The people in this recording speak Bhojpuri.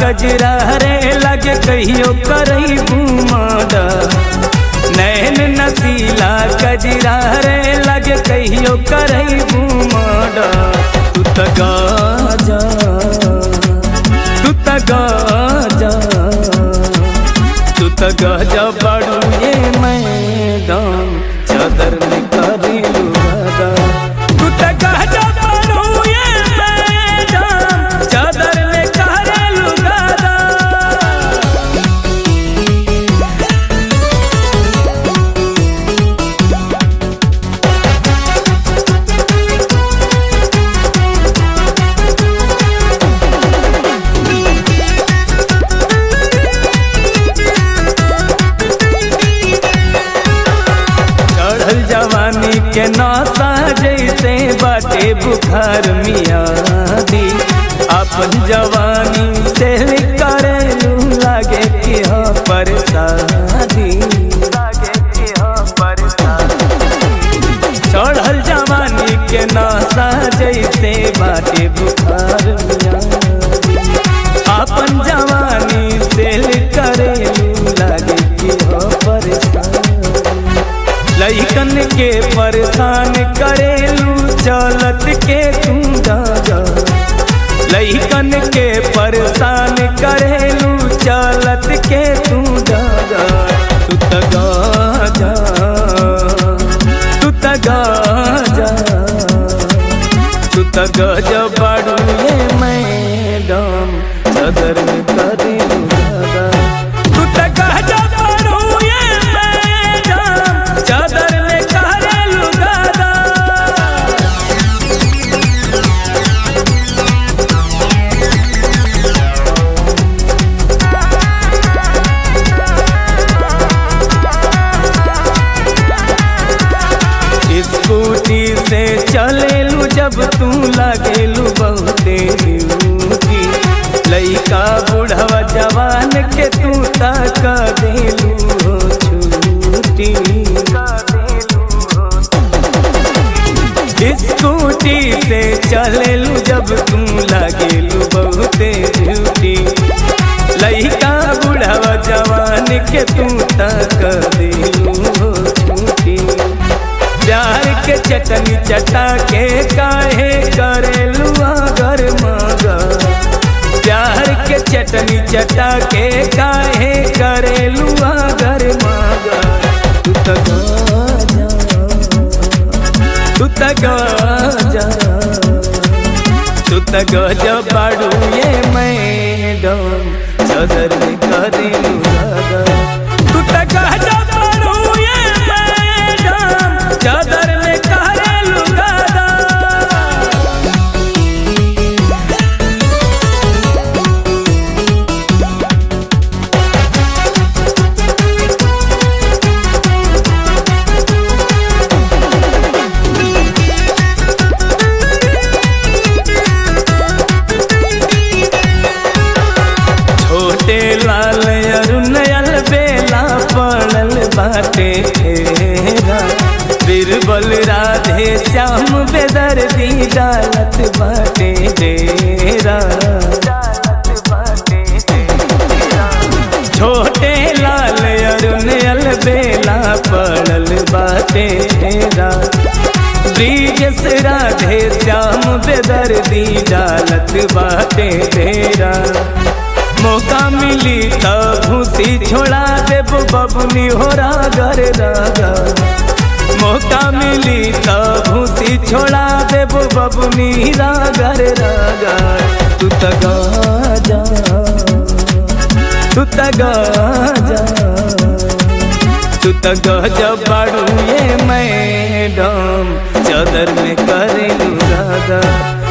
कजरा रे लगे कहियो करई घुमादा नैन नसीला कजरा रे लगे कहियो करई घुमादा तू त गाजा तू त गाजा तू त गाजा बड़ू ये मैदान चादर में करी लुगादा तू त गाजा बड़ू ये मैदान चादर में करी लुगादा चढ़ल जवानी के नौसा जैसे बाटे बुखार मियादी अपन जवानी से करेलू लागे कि हो परसादी चढ़ल जवानी के नौसा जैसे बाटे बुखार मियादी अपन जवानी से करेलू लागे कि हो परसादी लइकन के परेशान करेलू चलत के तू जा लइकन के परेशान करेलू चलत के तू जा तू त गाजा तू त गाजा तू त गाजा बाड़ू ये मैडम सदर में करेलू दादा तू त गाजा बाड़ू ये मैडम चादर में करेलू दादा स्कूटी से चलेलू जब तू लागेलू बहुते ड्यूटी लइका बुढ़वा जवान के तू तक देलू हो छूटी स्कूटी से चलेलू जब तू लागेलू बहुते ड्यूटी लइका बुढ़वा जवान के तू तक देलू हो छूटी प्यार के चटनी चटा के काहे करेलू अगर मगा प्यार के चटनी चटा के काहे करेलू अगर मगा तू त गाजा तू त गाजा तू त गाजा बाड़ू ये मैडम चादर में करेलू दादा तू त गाजा बाड़ू ये मैडम चादर में करेलू दादा छोटे लाल अरुण अल बेला पड़ल बाटे घेरा बीरबल राधे श्याम बेदर्दी डालत बाटे डेरा छोटे लाल अरुण अल बेला पड़ल बाटे घेरा ब्रिज से राधे श्याम बेदर्दी डालत बाटे डेरा मौका मिली त भूसी छोड़ा देब बबुनी हो रागर रागा मौका मिली त भूसी छोड़ा देब बबुनी रागर रागा तू त गाजा तू त गाजा तू त गाजा बाड़ू ये मैडम चादर में करेलू रागा